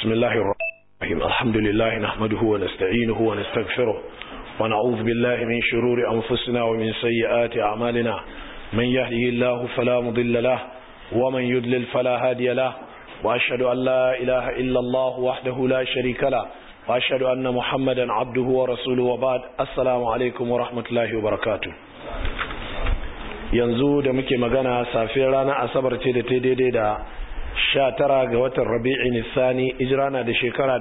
بسم الله الرحمن الرحيم الحمد لله نحمده ونستعينه ونستغفره ونعوذ بالله من شرور أنفسنا ومن سيئات أعمالنا من يهده الله فلا مضل له ومن يدلل فلا هادي له وأشهد أن لا إله إلا الله وحده لا شريك له وأشهد أن محمدا عبده ورسوله وبعد السلام عليكم ورحمة الله وبركاته yanzu da muke magana safiyar ranar asabar ce da ta daidai da sha tara ga watan rabi'i nisani ijirana da shekara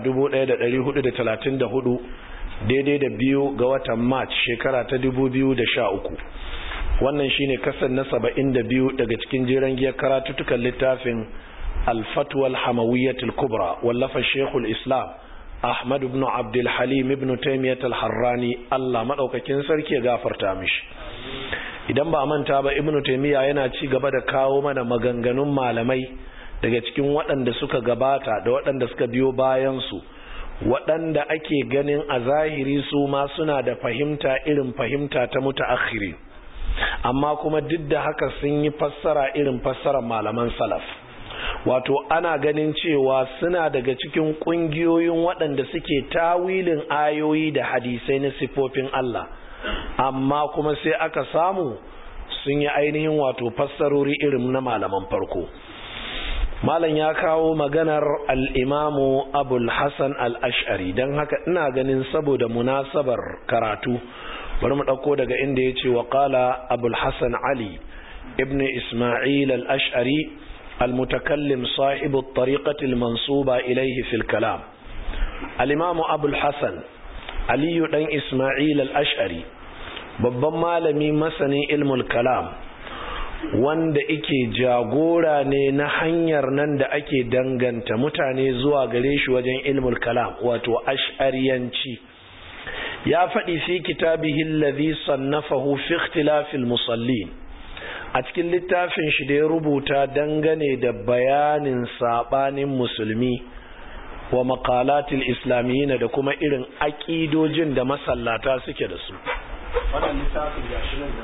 1434 daidai da biyu ga watan march shekara ta 2013 wannan shine kasar na 72 daga cikin jiran giyar karatutukan littafin alfatwal hamawiyyatul kubra wallafa shekul islam ahmad ibn abdul halim ibn taimiyyat al-harrani allah maɗaukakin sarki ya gafarta mishi idan ba manta ba ibnu taymiya yana ci gaba da kawo mana maganganun malamai daga cikin waɗanda suka gabata da waɗanda suka biyo bayan su waɗanda ake ganin a zahiri su ma suna da fahimta irin fahimta ta mutaakhiri amma kuma duk da haka sun yi fassara irin fassarar malaman salaf wato ana ganin cewa suna daga cikin ƙungiyoyin waɗanda suke tawilin ayoyi da hadisai na sifofin Allah amma kuma sai aka samu sun yi ainihin wato fassarori irin na malaman farko malam ya kawo maganar al'imamu abul hassan al'ash'ari don haka ina ganin saboda munasabar karatu bari mu ɗauko daga inda ya ce wa ƙala abul hassan ali ibn ismail al'ash'ari المتكلم صاحب الطريقة المنصوبة إليه في الكلام الإمام أبو الحسن aliyu ɗan ismail al-ash'ari babban malami masanin ilmul kalam wanda ike jagora ne na hanyar nan da ake danganta mutane zuwa gare shi wajen ilmul kalam wato ash'ariyanci ya faɗi fi kitabihi alladhi sannafahu fi ikhtilafil musallin a cikin littafin shi da ya rubuta dangane da bayanin sabanin musulmi wa makalatil islamiyyin da kuma irin aƙidojin da masallata suke da su wannan littafin gashi nan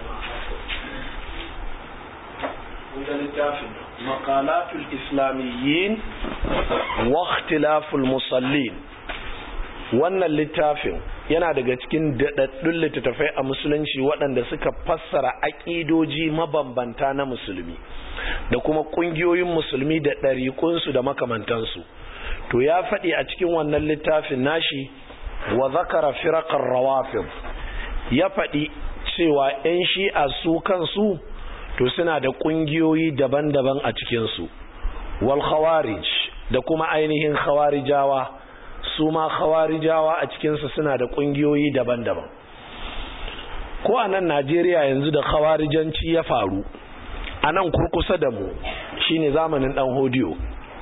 da littafin makalatul islamiyyin wa ikhtilaful musallin wannan littafin yana daga cikin daɗaɗɗun littattafai a musulunci waɗanda suka fassara aƙidoji mabambanta na musulmi da kuma ƙungiyoyin musulmi da ɗariƙunsu da makamantansu to ya faɗi a cikin wannan littafin nashi wa zakara firaqar rawafid ya faɗi cewa 'yan shi'a su kansu to suna da ƙungiyoyi daban-daban a cikinsu wal khawarij da kuma ainihin khawarijawa su ma khawarijawa a cikinsu suna da ƙungiyoyi daban-daban ko a nan najeriya yanzu da khawarijanci ya faru a nan kurkusa da mu shine zamanin ɗan hodiyo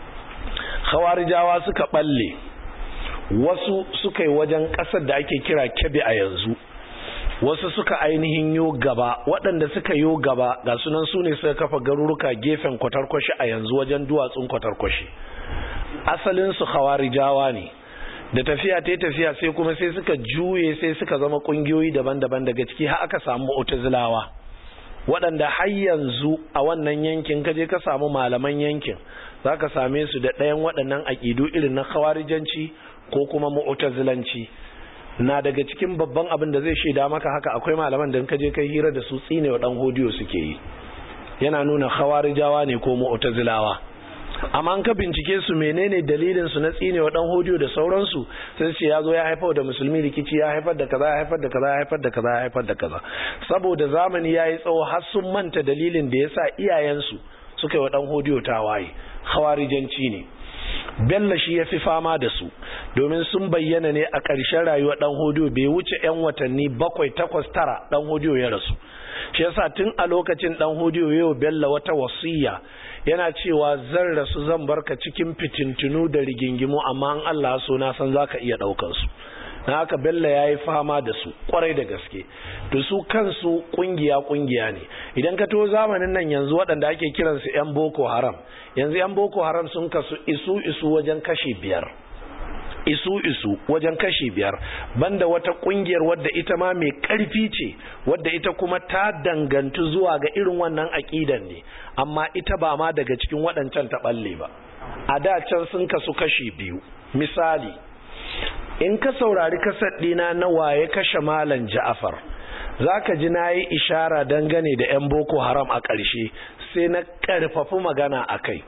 khawarijawa suka balle wasu suka yi wajen ƙasar da ake kira kebe a yanzu wasu suka ainihin yo gaba waɗanda suka yo gaba ga sunan su ne suka kafa garuruka gefen kwatarkwashi a yanzu wajen duwatsun kwatarkwashi asalinsu khawarijawa ne da tafiya ta tafiya sai kuma sai suka juye sai suka zama ƙungiyoyi daban-daban daga ciki har aka samu mu'tazilawa waɗanda har yanzu a wannan yankin kaje ka samu malaman yankin za ka same su da ɗayan waɗannan aƙidu irin na khawarijanci ko kuma mu'tazilanci na daga cikin babban abin da zai shaida maka haka akwai malaman da kaje kai hira da su tsine wa ɗan hodiyo suke yi yana nuna khawarijawa ne ko mu'tazilawa amma an ka bincike su menene dalilin su na tsine wa ɗan hodiyo da sauransu sai ce ya zo ya haifar da musulmi rikici ya haifar da kaza ya haifar da kaza ya haifar da kaza ya haifar da kaza saboda zamani yayi tsawo har sun manta dalilin da yasa iyayensu suka yi wa ɗan hodiyo tawaye khawarijanci ne bello shi ya fi fama da su domin sun bayyana ne a ƙarshen rayuwar ɗan hodiyo bai wuce 'yan watanni bakwai takwas tara ɗan hodiyo ya rasu shi yasa tun a lokacin ɗan hodiyo yau bello wata wasiya yana cewa zan rasu zan barka cikin fitintunu da rigingimu amma an Allah so na san zaka iya ɗaukar su na haka bello ya yi fama da su kwarai da gaske to su kansu kungiya kungiya ne idan ka to zamanin nan yanzu waɗanda ake kiransu 'yan boko haram yanzu 'yan boko haram sun kasu isu isu wajen kashi biyar isu isu wajen kashi biyar banda wata kungiyar wadda ita ma mai karfi ce wadda ita kuma ta dangantu zuwa ga irin wannan aƙidan ne amma ita ba ma daga cikin waɗancan ta balle ba a da can sun kasu kashi biyu misali in ka saurari kasar ɗina na waye kashe malam ja'afar za ka ji na yi ishara dangane da 'yan boko haram a ƙarshe sai na ƙarfafi magana a kai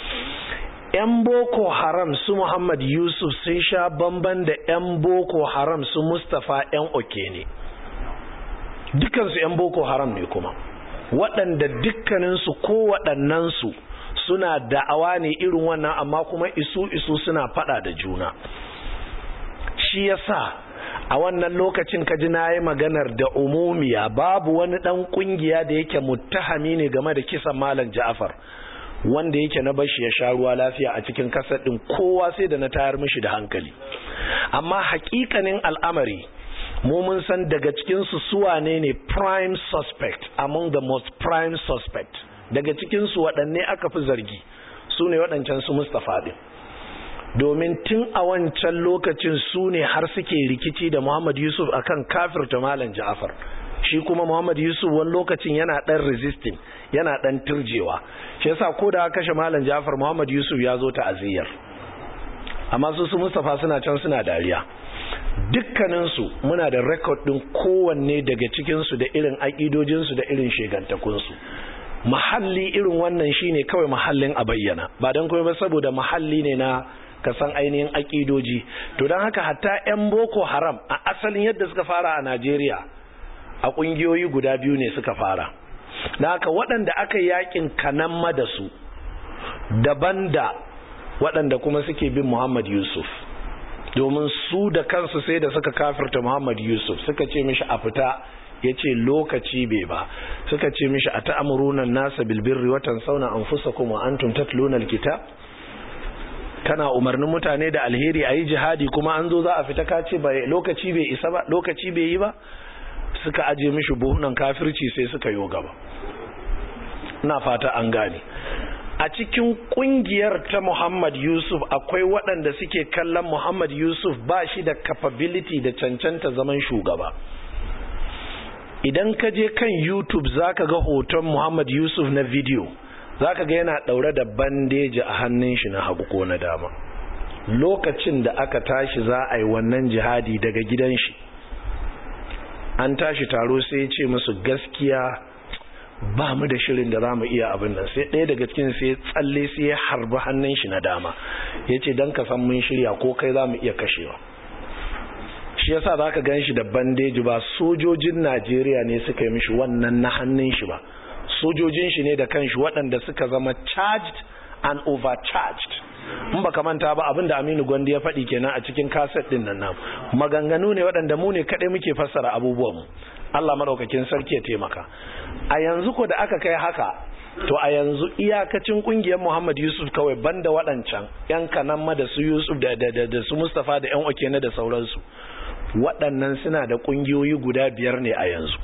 'yan boko haram su muhammad yusuf sun sha bamban da 'yan boko haram su mustapha 'yan oke ne dukansu 'yan boko haram ne kuma waɗanda dukkaninsu ko waɗannansu suna da'awa ne irin wannan amma kuma isu-isu suna faɗa da juna shi yasa a wannan lokacin kaji na yi maganar da umumiya babu wani ɗan ƙungiya da yake muttahami ne game da kisan malam ja'afar wanda yake na bashi ya sha ruwa lafiya a cikin kasar ɗin kowa sai da na tayar mishi da hankali amma hakikanin al'amari mu mun san daga cikinsu suwane ne prime suspect among the most prime suspect daga cikinsu waɗanne aka fi zargi su ne waɗancan su mustapha ɗin domin tun a wancan lokacin su ne har suke rikici da muhammad yusuf akan kafirta malam ja'afar shi kuma muhammad yusuf wani lokacin yana ɗan resisting yana ɗan turjewa shi yasa ko da kashe malam ja'afar muhammad yusuf ya zo ta'aziyyar amma su su mustapha suna can suna dariya dukkaninsu muna da rekod ɗin kowanne daga cikinsu da irin aƙidojinsu da irin shegantakunsu mahalli irin wannan shine kawai mahallin a bayyana ba don kuma ba saboda mahalli ne na kasan ainihin aƙidoji to don haka hatta 'yan boko haram a asalin yadda suka fara a najeriya a ƙungiyoyi guda biyu ne suka fara da haka waɗanda aka yakin kanan da su daban da waɗanda kuma suke bin muhammad yusuf domin su da kansu sai da suka kafirta Muhammad Yusuf suka ce mishi a fita ya ce lokaci bai ba suka ce mishi a ta'amurunan nasa bilbirri watan sauna an fusa kuma an tuntatluna alkitab kana umarnin mutane da alheri a yi jihadi kuma an zo za a fita kace ba lokaci bai isa ba lokaci bai yi ba suka aje mishi buhunan kafirci sai suka yi gaba ina fata an gane a cikin kungiyar ta Muhammad Yusuf akwai waɗanda suke kallon Muhammad Yusuf ba shi da capability da cancanta zaman shugaba idan ka je kan YouTube zaka ga hoton Muhammad Yusuf na video zaka ga yana ɗaure da bandeji a hannun shi na hagu ko na dama lokacin da aka tashi za a yi wannan jihadi daga gidan shi an tashi taro sai ya ce musu gaskiya ba mu da shirin da za mu iya abin nan sai ɗaya daga cikin sai tsalle sai ya harbi hannun shi na dama ya ce don ka san mun shirya ko kai za mu iya kashewa shi yasa za ka gan shi da bandeji ba sojojin najeriya ne suka yi mishi wannan na hannun shi ba sojojin shi ne da kanshi waɗanda suka zama charged and overcharged in baka manta ba abin da aminu gwandi ya faɗi kenan a cikin kaset ɗin nan namu maganganu ne waɗanda mu ne kaɗai muke fassara abubuwanmu Allah maɗaukakin sarki ya taimaka a yanzu ko da aka kai haka to a yanzu iyakacin kungiyar Muhammad Yusuf kawai banda waɗancan yan kanan da su Yusuf da da da su Mustafa da yan Okene da sauransu waɗannan suna da kungiyoyi guda biyar ne a yanzu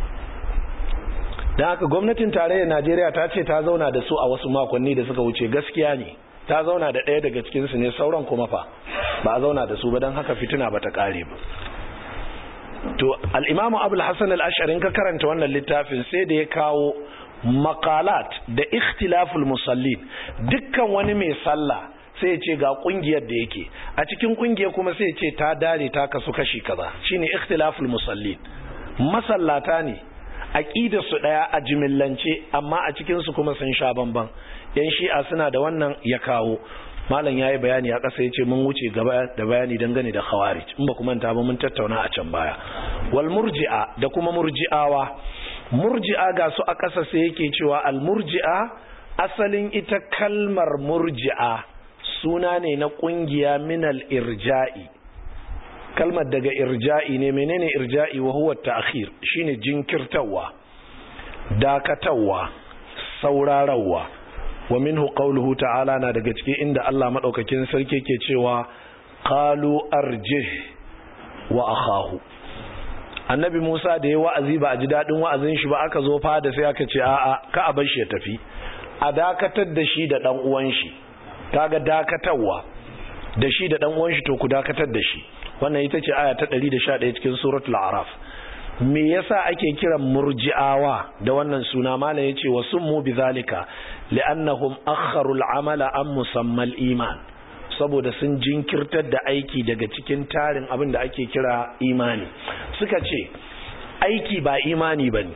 dan haka gwamnatin tarayyar Najeriya ta ce ta zauna da su a wasu makonni da suka wuce gaskiya ne ta zauna da ɗaya daga cikin su ne sauran kuma fa ba a zauna da su ba dan haka fitina bata kare ba to al'imamu abul hassan al'asharin ka karanta wannan littafin sai da ya kawo makalat da ikhtilaful musallin dukkan wani mai sallah sai ce ga kungiyar da yake a cikin kungiyar kuma sai ce ta dare ta kasu kashi kaza shine ikhtilaful musallin masallata ne aqidar su daya a jimillance amma a cikin su kuma sun sha bamban yan shi'a suna da wannan ya kawo malam ya yi bayani a ƙasa ya ce mun wuce gaba da bayani dangane da khawarij in ba kuma ta ba mun tattauna a can baya wal murji'a da kuma murji'awa murji'a ga su a ƙasa sai yake cewa al murji'a asalin ita kalmar murji'a suna ne na ƙungiya minal irja'i kalmar daga irja'i ne menene irja'i wa huwa ta'khir shine jinkirtawa dakatawa saurarawa wa minhu qawluhu ta'ala na daga cikin inda Allah madaukakin sarki ke cewa qalu arjih wa akhahu annabi Musa da ya wa'azi ba a ji dadin wa'azin shi ba aka zo fada sai aka ce a'a ka a bar shi ya tafi a dakatar da shi da dan uwan shi kaga dakatarwa da shi da dan uwan shi to ku dakatar da shi wannan ita ce aya ta 111 cikin suratul a'raf me yasa ake kiran murji'awa da wannan suna malam yace wa summu bizalika li'annahum akharu al'amala an musammal iman saboda sun jinkirtar da aiki daga cikin tarin abin da ake kira imani suka ce aiki ba imani bane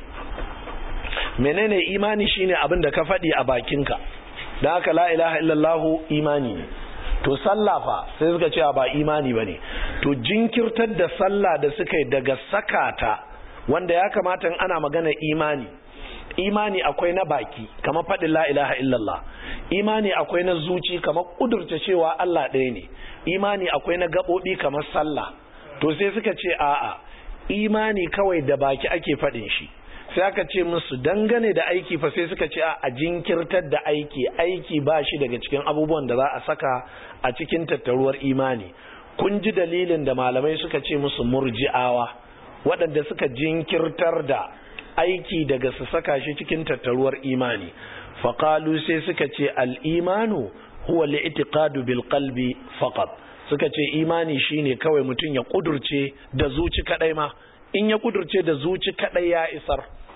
menene imani shine abin da ka faɗi a bakinka dan haka la ilaha illallah imani ne to sallah fa sai suka ce ba imani bane to jinkirtar da sallah da suka yi daga sakata wanda ya kamata in ana magana imani imani akwai na baki kamar faɗin la ilaha illallah imani akwai na zuci kamar kudurta cewa Allah ɗaya ne imani akwai na gaɓoɓi kamar sallah to sai suka ce a'a imani kawai da baki ake faɗin shi sai aka ce musu dangane da aiki fa sai suka ce a jinkirtar da aiki aiki ba shi daga cikin abubuwan da za a saka a cikin tattaruwar imani kun ji dalilin da malamai suka ce musu murji'awa waɗanda suka jinkirtar da aiki daga su saka shi cikin tattaruwar imani faƙalu sai suka ce al'imanu huwa li'itiqadu bil qalbi faqat suka ce imani shine kawai mutum ya kudurce da zuci kadai ma in ya kudurce da zuci kadai ya isar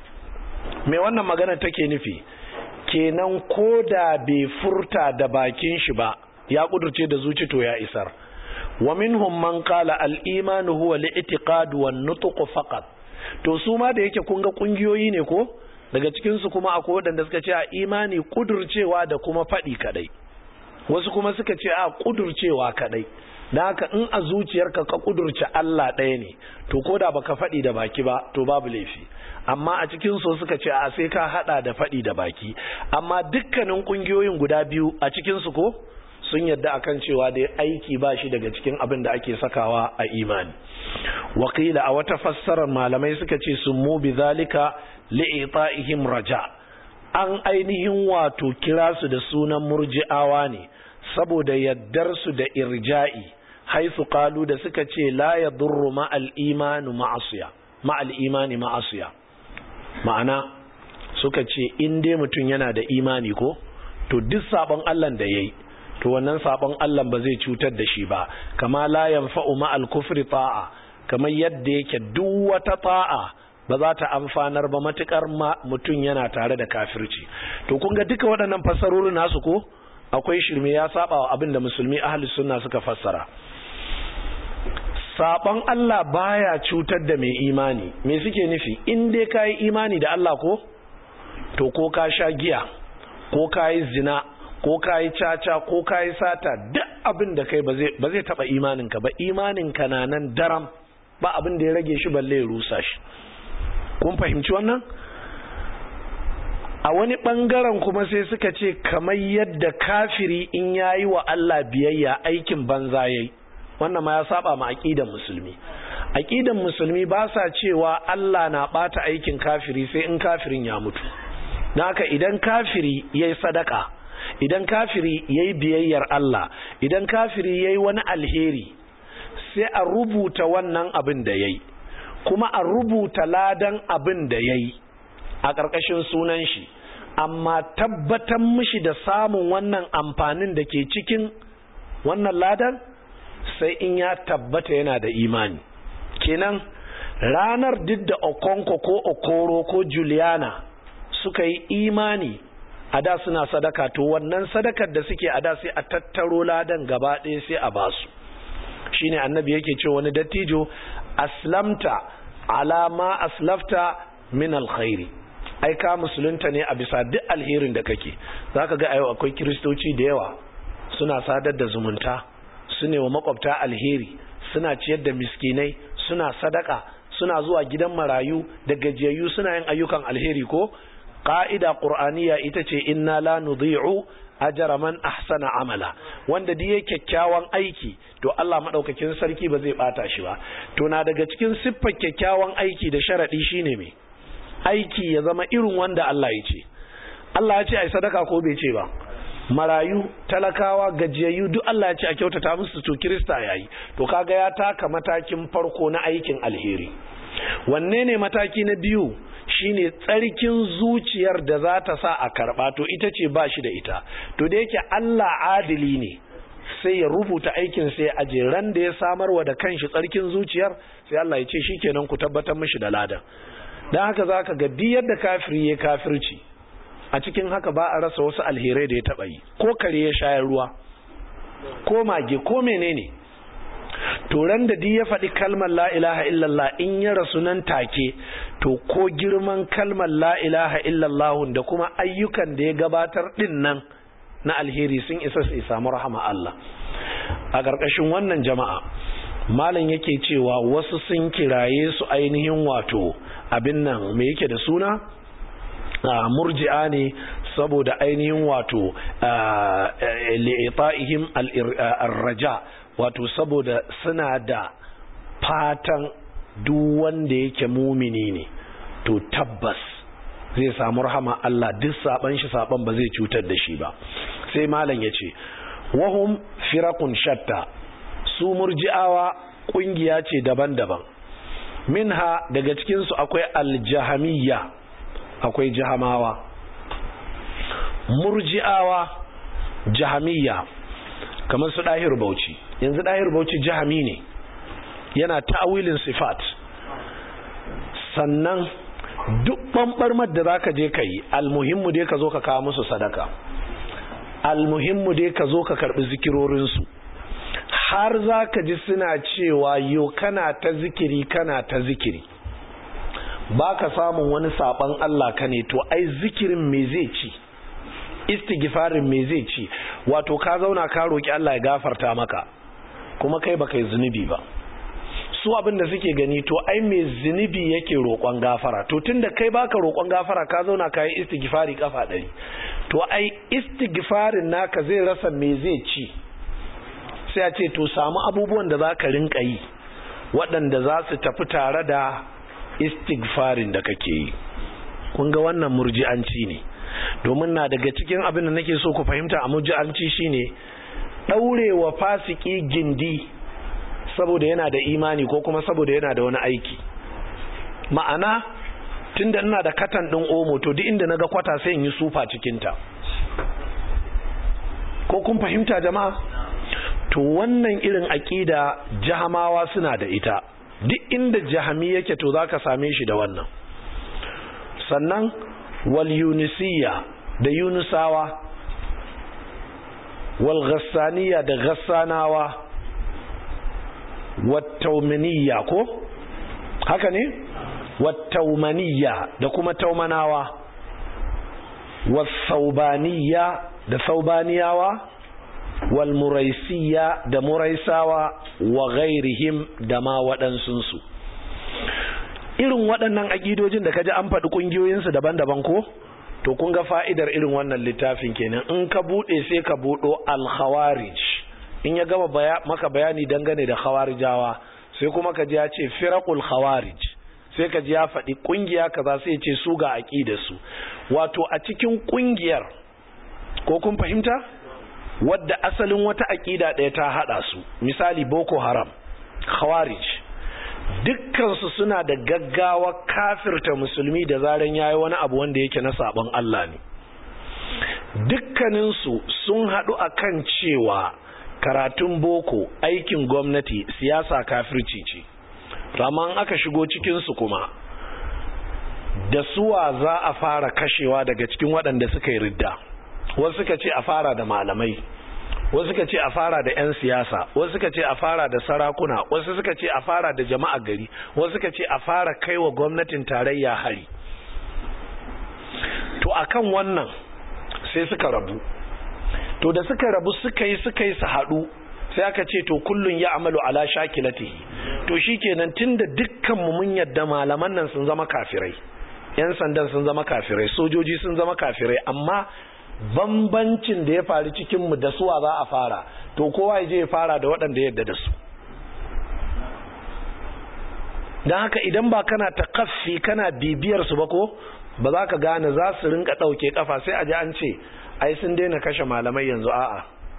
me wannan magana take nufi kenan ko da bai furta da bakin shi ba ya kudurce da zuci to ya isar wa minhum man qala al-iman huwa al-i'tiqad wan nutq faqat to su ma da yake kun ga kungiyoyi ne ko daga cikin su kuma akwai wadanda suka ce a imani kudurcewa da kuma fadi kadai wasu kuma suka ce a kudurcewa kadai dan haka in a zuciyarka ka kudurce Allah ɗaya ne to koda baka fadi da baki ba to babu laifi amma a cikin su suka ce a sai ka hada da fadi da baki amma dukkanin kungiyoyin guda biyu a cikin su ko sun yadda akan cewa dai aiki ba shi daga cikin abin da ake sakawa a imani wakila a wata fassarar malamai suka ce sun mu bi zalika li'ita'ihim raja an ainihin wato kira su da sunan murji'awa ne saboda yaddar su da irja'i haisu qalu da suka ce la yadurru ma'al imanu ma'asiya ma'al imani ma'asiya ma'ana suka ce in dai mutum yana da imani ko to duk sabon Allah da yayi to wannan sabon Allah ba zai cutar da shi ba kama la yanfa'u ma'al kufri ta'a kamar yadda yake duk wata ta'a ba za ta amfanar ba matukar mutum yana tare da kafirci to kun ga duka waɗannan fassarorin nasu ko akwai shirme ya saba wa abin da musulmi ahli sunna suka fassara sabon Allah baya cutar da mai imani me suke nufi in dai kai imani da Allah ko to ko ka sha giya ko kai zina ko ka yi caca ko ka yi sata duk abin da kai ba zai taba imaninka ba imaninka na nan daram ba abin da ya rage shi balle ya rusa shi kun fahimci wannan a wani bangaren kuma sai suka ce kamar yadda kafiri in yayi wa Allah biyayya aikin banza yayi wannan ma ya saba ma aqidan musulmi aqidan musulmi ba sa cewa Allah na bata aikin kafiri sai in kafirin ya mutu naka idan kafiri yayi sadaka idan kafiri ya yi biyayyar Allah idan kafiri ya yi wani alheri sai a rubuta wannan abin da ya yi kuma a rubuta ladan abin da ya yi a ƙarƙashin sunan shi amma tabbatar mishi da samun wannan amfanin da ke cikin wannan ladan sai in ya tabbata yana da imani kenan ranar duk da okonko ko okoro ko juliana suka yi imani a da suna sadaka to wannan sadakar da suke a da sai a tattaro ladan gaba ɗaya sai a basu shine annabi yake ce wani dattijo aslamta alama aslafta min alkhairi ai ka musulunta ne a bisa duk alherin da kake zaka ga ayo akwai kiristoci da yawa suna sadar da zumunta su ne wa makwabta alheri suna ciyar da miskinai suna sadaka suna zuwa gidan marayu da gajiyayyu suna yin ayyukan alheri ko ƙa'ida ƙur'aniya ita ce inna la nudhi'u ajra man ahsana amala wanda duk yake kyakkyawan aiki to Allah madaukakin sarki ba zai bata shi ba to na daga cikin siffar kyakkyawan aiki da sharadi shine me aiki ya zama irin wanda Allah ya ce Allah ya ce ai sadaka ko bai ce ba marayu talakawa gajiyayyu duk Allah ya ce a kyautata musu to kirista yayi to kaga ya taka matakin farko na aikin alheri wanne ne mataki na biyu shine tsarkin zuciyar da za ta sa a karba to ita ce ba shi da ita to da yake Allah adili ne sai ya rubuta aikin sai a ran da ya samarwa da kanshi tsarkin zuciyar sai Allah ya ce shikenan ku tabbatar mishi da ladan dan haka zaka ga duk yadda kafiri ya kafirci a cikin haka ba a rasa wasu alherai da ya taba yi ko kare ya shayar ruwa ko mage ko menene to ran da ya faɗi kalmar la ilaha illallah in ya rasu nan take to ko girman kalmar la ilaha illallah da kuma ayyukan da ya gabatar din nan na alheri sun isa su samu rahama Allah a ƙarƙashin wannan jama'a malam yake cewa wasu sun kiraye su ainihin wato abin nan me yake da suna murji'a ne saboda ainihin wato li'ita'ihim al-raja wato saboda suna da fatan duk wanda yake mumini ne to tabbas zai samu rahama Allah duk saban shi saban ba zai cutar da shi ba sai malam yace wahum firaqun shatta su murji'awa kungiya ce daban-daban minha daga cikin su akwai aljahamiyya akwai jahamawa murji'awa jahamiyya kamar su dahir bauchi yanzu dahir bauchi jahami ne yana ta'awilin sifat sannan duk ɓanɓarmar da za ka je ka yi almuhimmu dai ka zo ka kawo musu sadaka almuhimmu dai ka zo ka karɓi zikirorinsu har za ka ji suna cewa yo kana ta zikiri kana ta zikiri ba ka samun wani saɓon Allah ka ne to ai zikirin me zai ci istighfarin me zai ci wato ka zauna ka roƙi Allah ya gafarta maka kuma kai baka yi zunubi ba su abin da suke gani to ai mai zunubi yake roƙon gafara to tunda kai baka roƙon gafara ka zauna ka yi istighfari kafa ɗari to ai istighfarin naka zai rasa me zai ci sai a ce to samu abubuwan da za ka rinka yi waɗanda za su tafi tare da istighfarin da kake yi kun ga wannan murji'anci ne domin na daga cikin abin da nake so ku fahimta a murji'anci shine ɗaurewa fasiki gindi saboda yana da imani ko kuma saboda yana da wani aiki ma'ana tunda ina da katan ɗin omo to duk inda naga kwata sai in yi sufa cikinta ko kun fahimta jama'a to wannan irin aƙida jahamawa suna da ita duk inda jahami yake to zaka same shi da wannan sannan wal yunisiya da yunusawa wal ghassaniya da ghassanawa wattaumaniya ko haka ne wattaumaniya da kuma taumanawa wasaubaniya da saubaniyawa walmuraisiya da muraisawa wa ghairihim da ma waɗansunsu irin waɗannan aƙidojin da kaji an faɗi ƙungiyoyinsu daban-daban ko to kun ga fa'idar irin wannan littafin kenan in ka buɗe sai ka buɗo al-khawarij in ya gama baya, maka bayani dangane da khawarijawa sai kuma ka ji ya ce firaqul khawarij sai ka ji ya faɗi ƙungiya kaza sai ya ce su ga aqidar su wato a cikin ƙungiyar ko kun fahimta wadda asalin wata aqida ɗaya ta hada su misali boko haram khawarij dukkan su suna da gaggawa kafirta musulmi da zaran yayi wani abu wanda yake na sabon Allah ne dukkaninsu sun haɗu akan cewa karatun boko aikin gwamnati siyasa kafirci ce raman aka shigo cikinsu kuma da suwa za a fara kashewa daga cikin waɗanda suka yi ridda wasu suka ce a fara da malamai wasu suka ce a fara da 'yan siyasa wasu suka ce a fara da sarakuna wasu suka ce a fara da jama'a gari wasu suka ce a fara kai wa gwamnatin tarayya hari to akan wannan sai suka rabu to da suka rabu suka yi suka yi su haɗu sai aka ce to kullun ya amalu ala shakilatihi to shikenan tunda dukkan mu mun yadda malaman nan sun zama kafirai yan sandan sun zama kafirai sojoji sun zama kafirai amma bambancin da ya faru cikin mu da suwa za a fara to kowa ya je ya fara da waɗanda yadda da su don haka idan ba kana takaffi kana bibiyar su ba ko ba za ka gane za su rinka ɗauke kafa sai a ji an ce ai sun daina kashe malamai yanzu a'a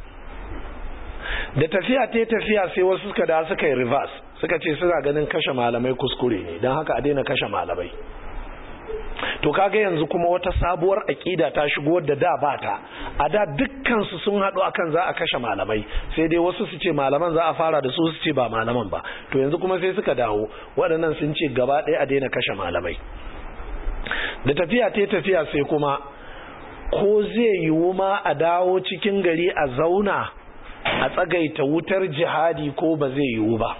da tafiya ta tafiya sai wasu suka da suka yi reverse suka ce suna ganin kashe malamai kuskure ne don haka a daina kashe malamai to kaga yanzu kuma wata sabuwar aƙida ta shigo da da ba ta a da dukkansu sun haɗu akan za a kashe malamai sai dai wasu su ce malaman za a fara da su su ce ba malaman ba to yanzu kuma sai suka dawo waɗannan sun ce gaba ɗaya a daina kashe malamai da tafiya ta tafiya sai kuma ko zai yiwu ma a dawo cikin gari a zauna a tsagaita wutar jihadi ko ba zai yiwu ba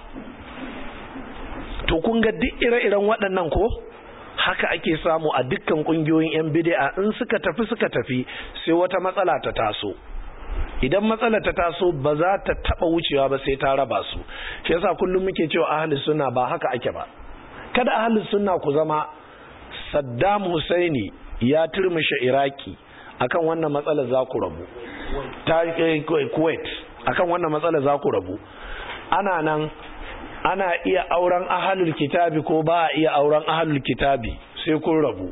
to kun ga duk ire-iren waɗannan ko haka ake samu a dukkan kungiyoyin yan bid'a in suka tafi suka tafi sai wata matsala ta taso idan matsala ta taso ba za ta taba wucewa ba sai ta raba su shi yasa kullum muke cewa ahlus sunna ba haka ake ba kada ahlus sunna ku zama Saddam Husaini ya turmushe Iraki akan wannan matsala za ku rabu ta Kuwait akan wannan matsala za ku rabu ana nan ana iya auren ahalul kitabi ko ba a iya auren ahalul kitabi sai kun rabu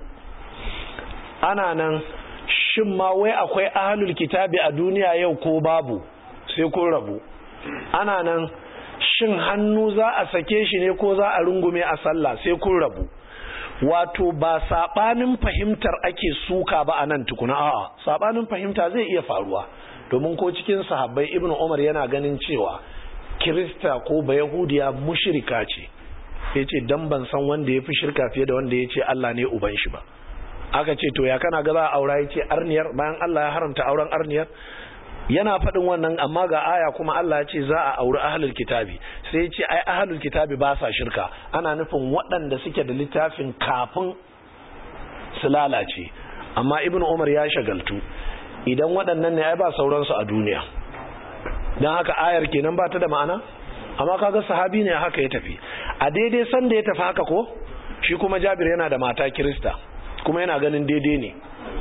ana nan shin ma wai akwai ahalul kitabi a duniya yau ko babu sai kun rabu ana nan shin hannu za a sake shi ne ko za a rungume a sallah sai kun rabu wato ba sabanin fahimtar ake suka ba a nan tukuna a'a sabanin fahimta zai iya faruwa domin ko cikin sahabbai ibnu umar yana ganin cewa kirista ko ba yahudiya mushirika ce ya ce don ban san wanda ya fi shirka fiye da wanda ya ce Allah ne uban shi ba aka ce to ya kana ga za a aura ya ce arniyar bayan Allah ya haramta auren arniyar yana faɗin wannan amma ga aya kuma Allah ya ce za a auri ahlul kitabi sai ya ce ai ahlul kitabi ba sa shirka ana nufin waɗanda suke da littafin kafin su lalace amma ibn umar ya shagaltu idan waɗannan ne ai ba sauransu a duniya don haka ayar kenan ba ta da ma'ana amma kaga sahabi ne haka ya tafi a daidai sanda ya tafi haka ko shi kuma jabir yana da mata kirista kuma yana ganin daidai ne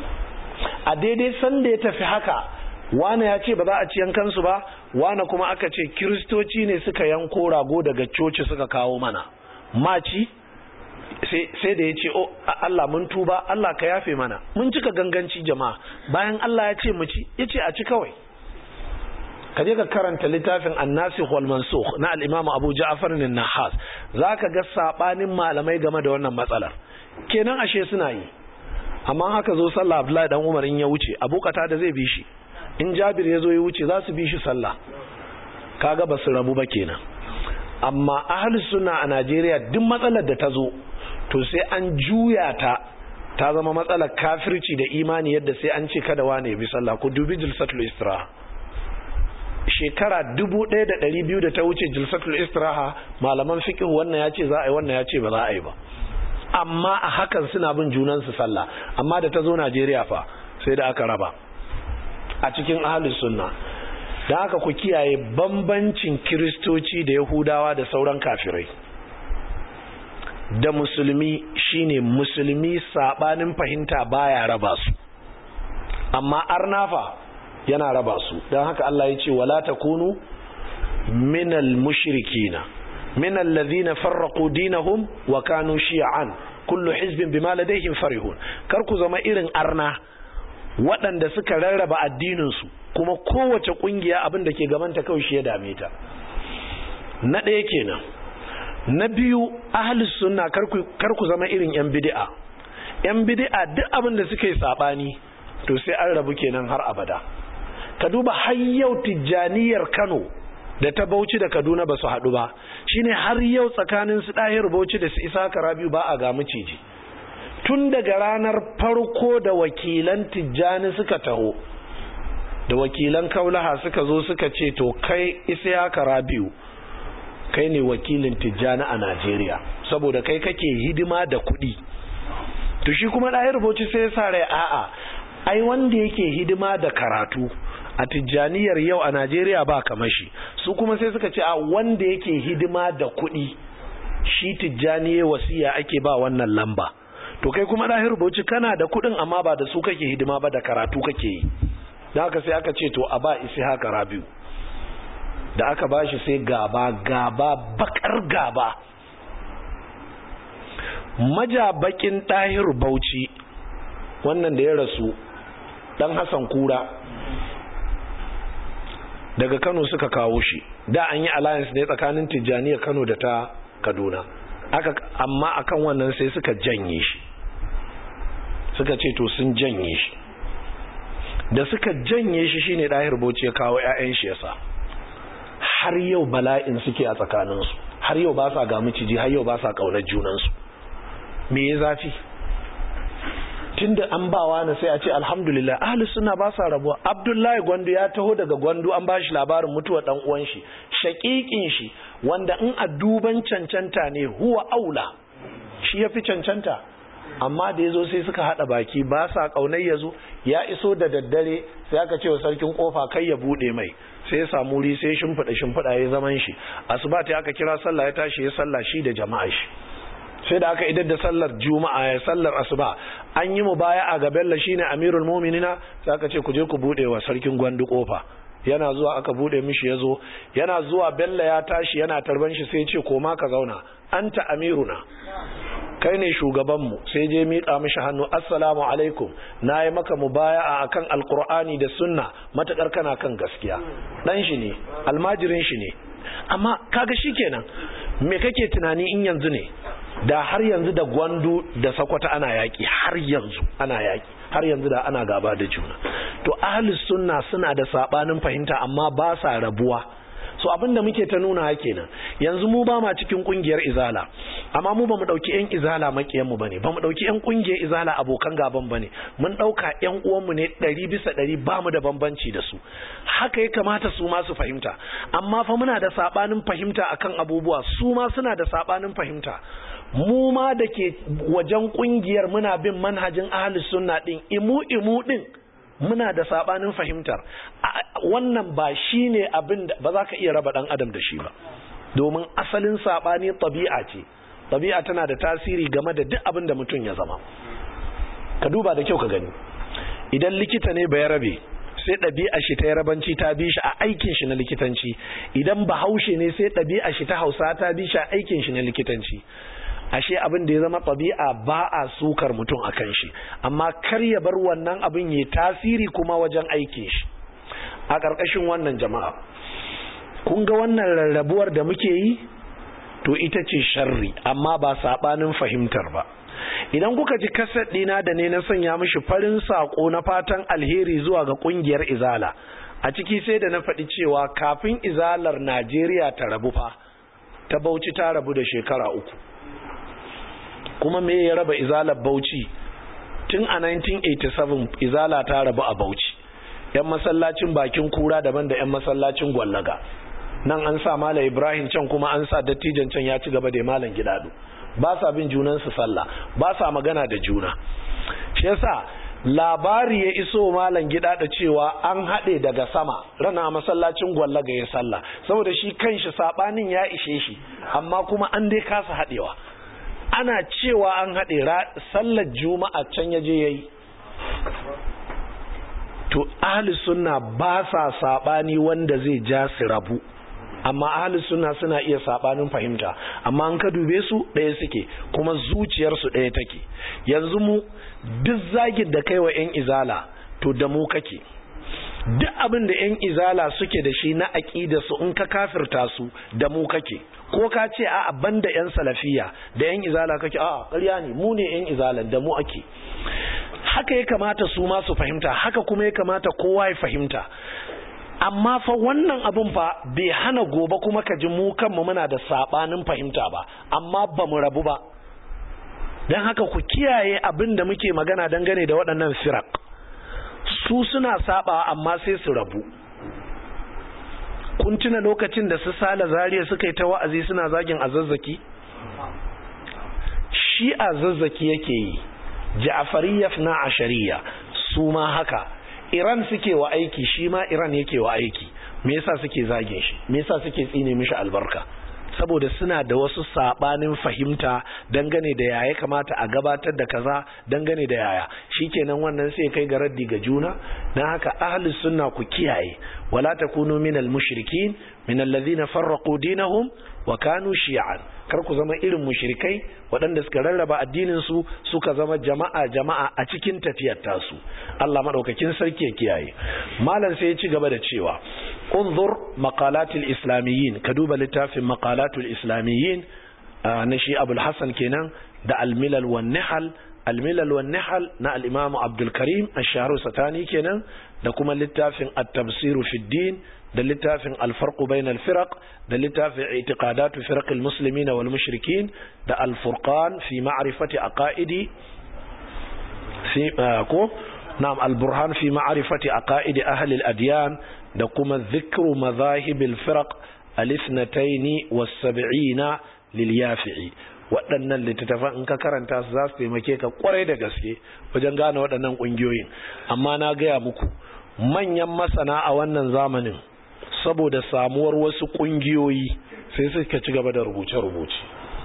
a daidai sanda ya tafi haka wane ya ce ba za a ci yankansu ba wane kuma aka ce kiristoci ne suka yanko rago daga coci suka kawo mana maci sai da ya ce oh Allah mun tuba Allah ka yafe mana mun cika ganganci jama'a bayan Allah ya ce mu ci ya ce a ci kawai ka je ka karanta littafin annasikh wal mansukh na al-imam Abu Ja'far an-Nahas zaka ga sabanin malamai game da wannan matsalar kenan ashe suna yi amma haka zo sallah Abdullahi dan Umar in ya wuce abokata da zai bi shi in Jabir ya zo ya wuce za su bi shi sallah kaga ba su rabu ba kenan amma ahli sunna a Najeriya duk matsalar da ta zo to sai an juya ta ta zama matsalar kafirci da imani yadda sai an ce kada wane ya bi sallah ku dubi jilsatul istiraha shekara dubu ɗaya da ɗari biyu da ta wuce jilsatul istiraha malaman fiqh wannan ya ce za a yi wannan ya ce ba za a yi ba amma a hakan suna bin junansu sallah amma da ta zo Najeriya fa sai da aka raba a cikin ahlus sunna da haka ku kiyaye bambancin kiristoci da yahudawa da sauran kafirai da musulmi shine musulmi sabanin fahimta baya raba su amma arnafa yana raba su don haka Allah ya ce wala takunu minal mushrikina minal ladhina farraqu dinahum wa kanu shi'an kullu hizbin bima ladayhim farihun kar ku zama irin arna waɗanda suka rarraba addinin su kuma kowace kungiya abin da ke gabanta kawai shi ya dame ta na ɗaya kenan na biyu ahlus sunna kar ku zama irin yan bid'a yan bid'a duk abin da suka yi sabani to sai an rabu kenan har abada ka duba har yau tijjaniyar Kano da ta Bauchi da Kaduna ba su haɗu ba shine har yau tsakanin su ɗahir Bauchi da su Isa Karabiu ba a ga miciji tun daga ranar farko da wakilan tijjani suka taho da wakilan kaulaha suka zo suka ce to kai Isa Karabiu kai ne wakilin tijjani a Najeriya saboda kai kake hidima da kuɗi to shi kuma ɗahir Bauchi sai ya sa rai a'a ai wanda yake hidima da karatu a tijjaniyar yau a Najeriya ba kamar shi su kuma sai suka ce a wanda yake hidima da kuɗi shi tijjaniye wasiya ake ba wannan lamba to kai kuma ɗahir bauchi kana da kuɗin amma ba da su kake hidima ba da karatu kake yi da haka sai aka ce to a ba isi haka rabiu da aka ba shi sai gaba gaba bakar gaba majabakin ɗahir bauchi wannan da ya rasu ɗan hassan kura daga kano suka kawo shi da an yi alliance ne tsakanin tijjaniya kano da ta kaduna aka amma akan wannan sai suka janye shi suka ce to sun janye shi da suka janye shi shine ɗahir bauchi ya kawo 'ya'yan shi yasa har yau bala'in suke a tsakaninsu har yau ba sa ga miciji har yau ba sa ƙaunar junansu me ya zafi tunda an bawa na sai a ce alhamdulillah ahli suna ba sa rabuwa abdullahi gwandu ya taho daga gwandu an ba shi labarin mutuwa dan uwan shi shaƙiƙin shi wanda in a duban cancanta ne huwa aula shi ya fi cancanta amma da ya zo sai suka haɗa baki ba sa ƙaunar ya zo ya iso da daddare sai aka ce wa sarkin kofa kai ya buɗe mai sai ya samu wuri sai shimfiɗa shimfiɗa ya zaman shi asuba ta aka kira sallah ya tashi ya sallah shi da jama'a shi sai da aka idar da sallar juma'a ya sallar asuba an yi mu baya a ga bello shine amirul mu'minina sai aka ce ku je ku buɗe wa sarkin gwandu kofa yana zuwa aka bude mishi yazo yana zuwa bello ya tashi yana tarban shi sai ya ce koma ka zauna anta amiruna kai ne shugabanmu sai je miƙa mishi hannu assalamu alaikum na yi maka mubaya'a akan alkur'ani da sunna matakar kana kan gaskiya dan shi ne almajirin shi ne amma kaga shikenan me kake tunani in yanzu ne da har yanzu da gwandu da sakwata ana yaki har yanzu ana yaki har yanzu da ana gaba da juna to ahlus sunna suna da sabanin fahimta amma ba sa rabuwa so abinda muke ta nuna kenan yanzu mu ba ma cikin kungiyar izala amma mu ba mu dauki yan izala makiyan mu bane ba mu dauki yan kungiyar izala abokan gaban bane mun dauka yan uwan mu ne 100 bisa 100 ba mu da bambanci da su haka ya kamata su ma su fahimta amma fa muna da sabanin fahimta akan abubuwa su ma suna da sabanin fahimta mu ma da ke wajen kungiyar muna bin manhajin ahlus sunna din imu imu din muna da sabanin fahimtar wannan ba shi ne abin da ba za ka iya raba dan adam da shi ba domin asalin sabani tabi'a ce tabi'a tana da tasiri game da duk abin da mutum ya zama ka duba da kyau ka gani idan likita ne bai rabe sai ɗabi'a shi ta yarabanci ta bi shi a aikin shi na likitanci idan bahaushe ne sai ɗabi'a shi ta hausa ta bi shi a aikin shi na likitanci ashe abin da ya zama ɗabi'a ba a sukar mutum a kan shi amma kar ya bar wannan abin ya tasiri kuma wajen aikin shi a ƙarƙashin wannan jama'a kun ga wannan rarrabuwar da muke yi to ita ce sharri amma ba saɓanin fahimtar ba idan kuka ji kaset ɗina da ne na sanya mishi farin saƙo na fatan alheri zuwa ga ƙungiyar izala a ciki sai da na faɗi cewa kafin izalar najeriya ta rabu fa ta bauchi ta rabu da shekara uku kuma me ya raba izalar bauchi tun a 1987 izala ta rabu a bauchi yan masallacin bakin kura daban da yan masallacin gwallaga nan an sa mala ibrahim can kuma an sa dattijan can ya ci gaba da malam gidado ba sa bin junansu sallah ba sa magana da juna shi yasa labari ya iso malam gida da cewa an haɗe daga sama rana masallacin gwallaga ya sallah saboda shi kanshi sabanin ya ishe shi amma kuma an dai kasa haɗewa ana cewa an haɗe sallar juma'a can ya je ya yi to ahli sunna ba sa saɓani wanda zai ja su rabu amma ahli sunna suna iya saɓanin fahimta amma an ka dube su ɗaya suke kuma zuciyarsu ɗaya take yanzu mu duk zagin da kai wa 'yan izala to da mu kake duk abin da 'yan izala suke da shi na aƙida su in ka kafirta su da mu kake ko ka ce a banda 'yan salafiya da 'yan izala kake a ƙarya ne mu ne 'yan izala da mu ake haka ya kamata su ma su fahimta haka kuma ya kamata kowa ya fahimta amma fa wannan abun fa bai hana gobe kuma ka ji mu kanmu muna da sabanin fahimta ba amma ba mu rabu ba don haka ku kiyaye abin da muke magana dangane da waɗannan firak su suna saba amma sai su rabu kun tuna lokacin da su sala zariya suka yi ta wa'azi suna zagin a zazzaki shi a zazzaki yake yi ja'fariyya na ashariya su ma haka Iran suke wa aiki shi ma Iran yake wa aiki me yasa suke zagin shi me yasa suke tsine mishi albarka saboda suna da wasu sabanin fahimta dangane da yaya kamata a gabatar da kaza dangane da yaya shikenan wannan sai kai ga raddi ga juna dan haka ahli sunna ku kiyaye wala takunu minal mushrikin minal ladhina farraqu dinahum wa kanu shi'an kar ku zama irin mushrikai waɗanda suka rarraba addinin su suka zama jama'a jama'a a cikin tafiyar tasu Allah madaukakin sarki ya kiyaye malam sai ya ci gaba da cewa unzur maqalatil islamiyyin ka duba littafin maqalatul islamiyyin na shi abul hasan kenan da al-milal wan nihal al-milal wan nihal na al-imam Abdul Karim ash-Shahru Satani kenan da kuma littafin at-tafsir fi din da littafin al-farq bain al-firaq da littafin i'tiqadatu firaq al-muslimin wal mushrikin da al-furqan fi ma'rifati aqaidi fi ko na'am al-burhan fi ma'rifati aqaidi ahli al-adyan da kuma dhikru madhahib al-firaq al-ithnatayn was-sab'ina lil-yafi'i waɗannan littattafan in ka karanta su za su taimake ka kwarai da gaske wajen gane waɗannan ƙungiyoyin amma na gaya muku manyan masana a wannan zamanin saboda samuwar wasu ƙungiyoyi sai suka ci gaba da rubuce-rubuce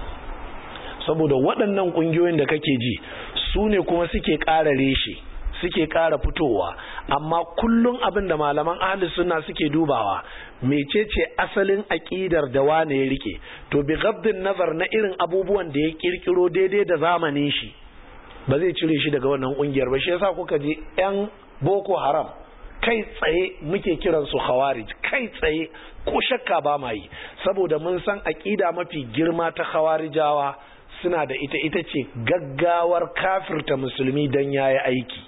saboda waɗannan ƙungiyoyin da kake ji su ne kuma suke ƙara reshe suke ƙara fitowa amma kullum abin da malaman ahli sunna suke dubawa mecece asalin aƙidar da wane ya rike to bi gabdin nazar na irin abubuwan da ya kirkiro daidai da zamanin shi ba zai cire shi daga wannan ƙungiyar ba shi yasa kuka ji yan boko haram kai tsaye muke kiran su khawarij kai tsaye ko shakka ba ma yi saboda mun san aƙida mafi girma ta khawarijawa suna da ita ita ce gaggawar kafirta musulmi don yayi aiki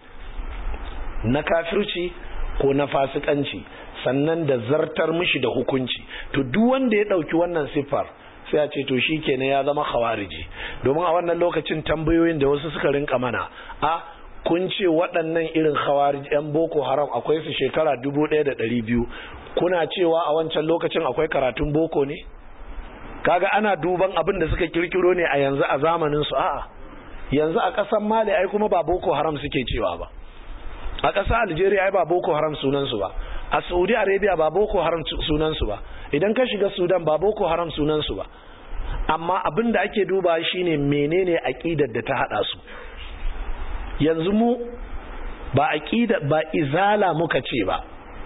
na kafirci ko na fasikanci sannan da zartar mishi da hukunci to duk wanda ya dauki wannan siffar sai a ce to shikenan ya zama khawariji domin a wannan lokacin tambayoyin da wasu suka rinka mana a kun ce waɗannan irin khawarij yan boko haram akwai su shekara 1200 kuna cewa a wancan lokacin akwai karatun boko ne kaga ana duban abin da suka kirkiro ne a yanzu a zamanin su a'a yanzu a ƙasar mali ai kuma ba boko haram suke cewa ba a ƙasar algeria ai ba boko haram sunansu ba a saudi arabia ba boko haram sunansu ba idan ka shiga sudan ba boko haram sunansu ba amma abin da ake duba shine menene aƙidar da ta haɗa su yanzu mu ba aƙida ba izala muka ce ba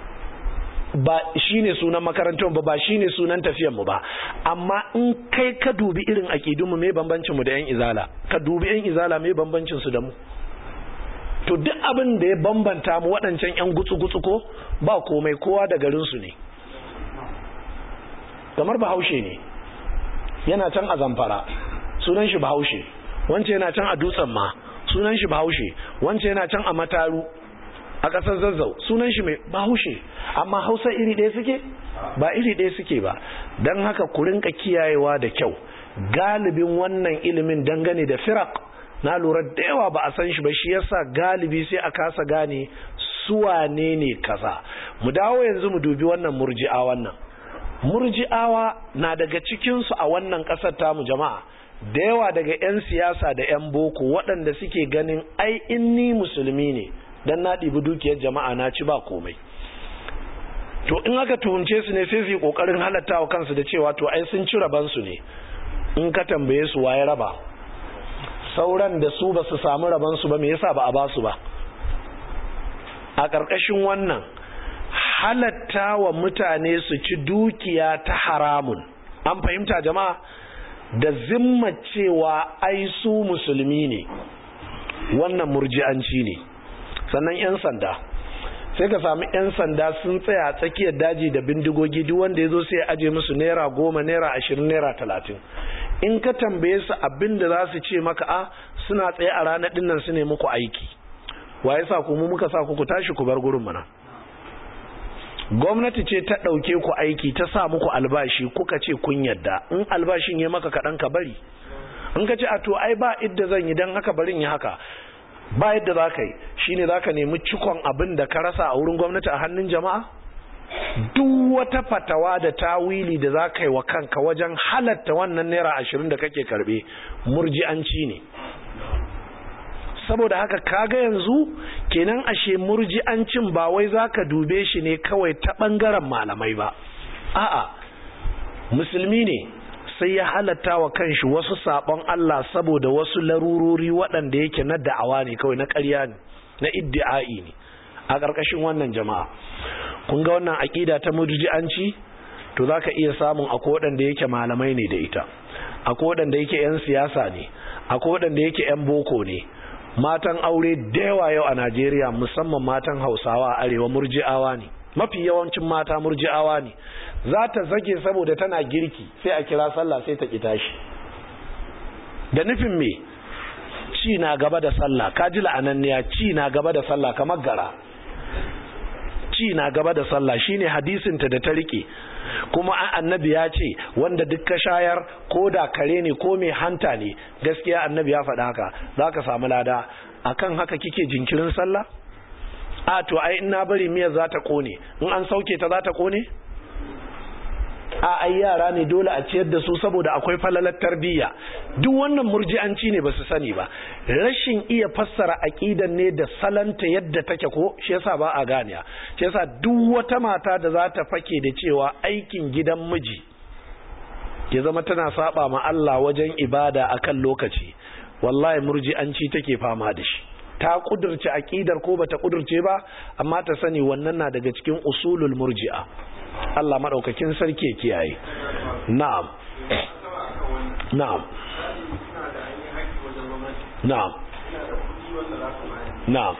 ba shine sunan makarantar ba ba shine sunan tafiyan mu ba amma in kai ka dubi irin aƙidun mu me bambancin mu da yan izala ka dubi yan izala me bambancin su da mu to duk abin da ya bambanta mu waɗancan 'yan gutsu-gutsu ko ba komai kowa da garinsu ne kamar bahaushe ne yana can a zamfara sunan shi bahaushe wance yana can a dutsen ma sunan shi bahaushe wance yana can a mataru a ƙasar zazzau sunan shi mai bahaushe amma hausa iri ɗaya suke ba iri ɗaya suke ba don haka ku rinka kiyayewa da kyau galibin wannan ilimin dangane da firak na lura da yawa ba a san shi ba shi yasa galibi sai a kasa gane suwane ne kaza mu dawo yanzu mu dubi wannan murji'a wannan murji'awa na daga cikinsu a wannan ƙasar tamu jama'a da yawa daga 'yan siyasa da 'yan boko waɗanda suke ganin ai in ni musulmi ne dan na ɗibi dukiyar jama'a na ci ba komai to in aka tuhumce su ne sai su yi ƙoƙarin halatta wa kansu da cewa to ai sun ci rabansu ne in ka tambaye su waye raba sauran da su ba su samu rabansu ba me yasa ba a ba su ba a ƙarƙashin wannan halatta wa mutane su ci dukiya ta haramun an fahimta jama'a da zimma cewa ai su musulmi ne wannan murji'anci ne sannan 'yan sanda sai ka sami 'yan sanda sun tsaya tsakiyar daji da bindigogi duk wanda ya zo sai aje musu naira goma naira ashirin naira talatin in ka tambaye su abin da za su ce maka a suna tsaye a ranar dinnan su ne muku aiki wa ya sa ku mu muka sa ku ku tashi ku bar gurin mana gwamnati ce ta ɗauke ku aiki ta sa muku albashi kuka ce kun yadda in albashin ya maka kaɗan ka bari in ka ce a to ai ba idda zan yi don haka barin yi haka ba yadda za ka yi shine za ka nemi cikon abin da ka rasa a wurin gwamnati a hannun jama'a duk wata fatawa da tawili da za ka yi wa kanka wajen halatta wannan naira ashirin da kake karbe murji'anci ne saboda haka kaga yanzu kenan ashe murji'ancin ba wai za ka dube shi ne kawai ta ɓangaren malamai ba a'a musulmi ne sai ya halatta wa kanshi wasu sabon Allah saboda wasu larurori waɗanda yake na da'awa ne kawai na ƙarya ne na iddi'ai ne a ƙarƙashin wannan jama'a kun ga wannan aƙida ta murji'anci to zaka iya samun akwai waɗanda yake malamai ne da ita akwai waɗanda yake 'yan siyasa ne akwai waɗanda yake 'yan boko ne matan aure da yawa yau a Najeriya musamman matan Hausawa a arewa murji'awa ne mafi yawancin mata murji'awa ne za ta zage saboda tana girki sai a kira sallah sai ta kita shi da nufin me ci na gaba da sallah ka ji la'ananniya ci na gaba da sallah kamar gara ci na gaba da sallah shine hadisinta da ta rike kuma annabi ya ce wanda duk ka shayar ko da kare ne ko mai hanta ne gaskiya annabi ya faɗa haka za ka samu lada akan haka kike jinkirin sallah a to ai ina bari miyar za ta kone in an sauke ta za ta kone a ai yara ne dole a ciyar da su saboda akwai falalar tarbiyya duk wannan murji'anci ne ba su sani ba rashin iya fassara aqidan ne da salanta yadda take ko shi yasa ba a ganiya shi yasa duk wata mata da za ta fake da cewa aikin gidan miji ya zama tana saba ma Allah wajen ibada akan lokaci wallahi murji'anci take fama da shi ta kudurce aqidar ko bata kudurce ba amma ta sani wannan na daga cikin usulul murji'a Allah maɗaukakin sarki kiyaye na'am na'am na'am na'am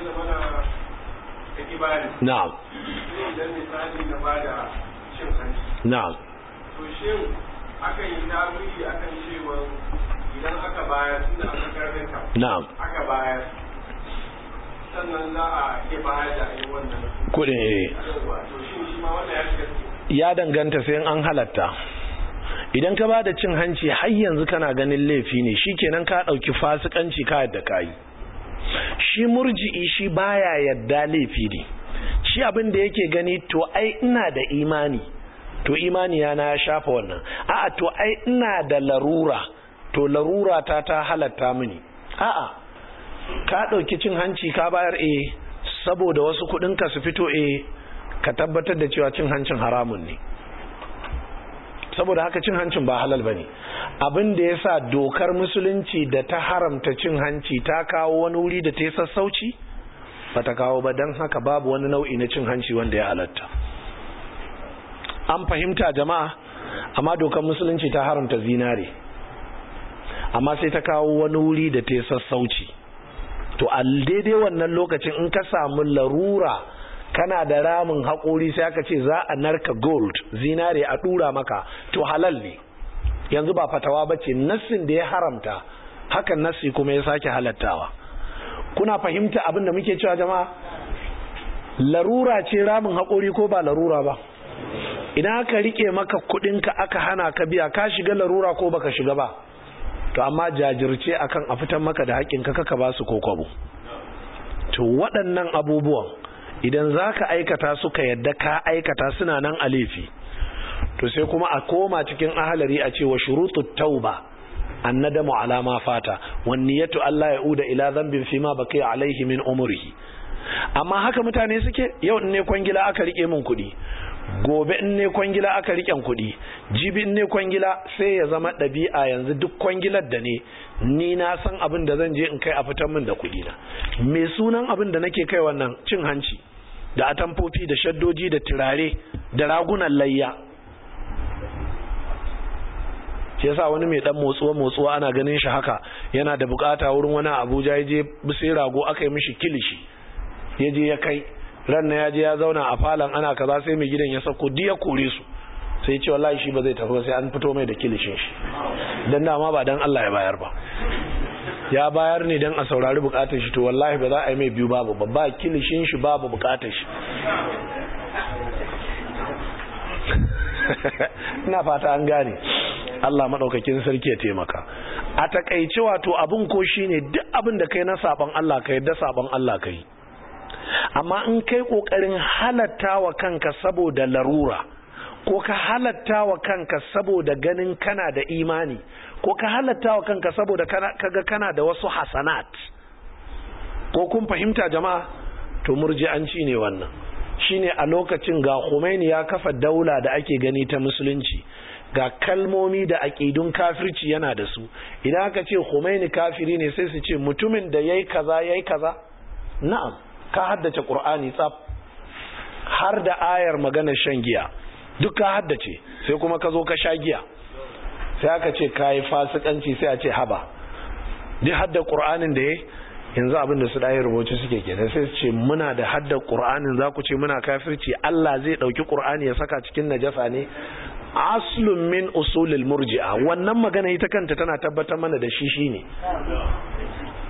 na'am na'am to shin akan yi tawili akan cewa idan aka bayar tunda aka karfinka na'am aka bayar sannan za a iya bayar da ayi wannan kudin eh yawa to shin shi ma wannan ya shiga ciki ya danganta sai an halatta idan ka ba da cin hanci har yanzu kana ganin laifi ne shikenan ka dauki fasikanci ka yadda kai shi murji'i shi baya yadda laifi ne shi abin da yake gani to ai ina da imani to imani yana ya shafa wannan a'a to ai ina da larura to larura ta ta halatta mini a'a ka dauki cin hanci ka bayar eh saboda wasu kudin ka su fito eh ka tabbatar da cewa cin hancin haramun ne saboda haka cin hancin ba halal bane abin da yasa dokar musulunci da ta haramta cin hanci ta kawo wani wuri da ta yi sassauci ba ta kawo ba don haka babu wani nau'i na cin hanci wanda ya halatta an fahimta jama'a amma dokar musulunci ta haramta zinare amma sai ta kawo wani wuri da ta yi sassauci to a daidai wannan lokacin in ka samu larura kana da ramin haƙori sai aka ce za a narka gold zinare a ɗura maka to halal ne yanzu ba fatawa ba ce nassin da ya haramta hakan nassi kuma ya sake halattawa kuna fahimta abin da muke cewa jama'a larura ce ramin haƙori ko ba larura ba idan aka rike maka kuɗinka aka hana ka biya ka shiga larura ko baka shiga ba to amma jajirce akan a fitan maka da haƙƙinka kaka ba su ko kwabo to waɗannan abubuwan idan za ka aikata suka yadda ka aikata suna nan a laifi to sai kuma a koma cikin ahalari a cewa shurutu tauba annadamu ala ma fata wan niyatu Allah ya uda ila dhanbin fi ma baqiya alaihi min umrihi amma haka mutane suke yau in ne kwangila aka rike min kuɗi gobe in ne kwangila aka riken kuɗi jibi in ne kwangila sai ya zama ɗabi'a yanzu duk kwangilar da ne ni na san abin da zan je in kai a fitar min da kuɗi na me sunan abin da nake kai wannan cin hanci da atamfofi da shaddoji da turare da ragunan layya shi yasa wani mai dan motsuwa motsuwa ana ganin shi haka yana da bukata wurin wani abuja ya je sai rago aka yi mishi kilishi ya je ya kai ran ya je ya zauna a falon ana kaza sai mai gidan ya sako diya kore su sai ce wallahi shi ba zai tafi sai an fito mai da kilishin shi dan dama ba dan Allah ya bayar ba ya bayar ne dan a saurari bukatar shi to wallahi ba za a yi mai biyu babu ba kilishin shi babu bukatar shi ina fata an gane Allah madaukakin sarki ya taimaka a takaice wato abun ko shine duk abin da kai na saban Allah kai da saban Allah kai amma in kai kokarin halatta wa kanka saboda larura ko ka halatta wa kanka saboda ganin kana da imani ko ka halatta wa kanka saboda kaga kana da wasu hasanat ko kun fahimta jama'a to murji'anci ne wannan shine a lokacin ga Khomeini ya kafa daula da ake gani ta musulunci ga kalmomi da aƙidun kafirci yana da su idan aka ce Khomeini kafiri ne sai su ce mutumin da yayi kaza yayi kaza na'am ka haddace Qur'ani tsaf har da ayar maganar shan giya duk ka haddace sai kuma ka zo ka sha giya sai aka ce kayi fasikanci sai a ce haba duk hadda Qur'anin da yayi yanzu abin da su ɗaya rubuce suke ke sai su ce muna da haddar ƙur'anin za ku ce muna kafirci Allah zai ɗauki ƙur'ani ya saka cikin najasa ne aslun min usulil murji'a wannan magana ita kanta tana tabbatar mana da shi shine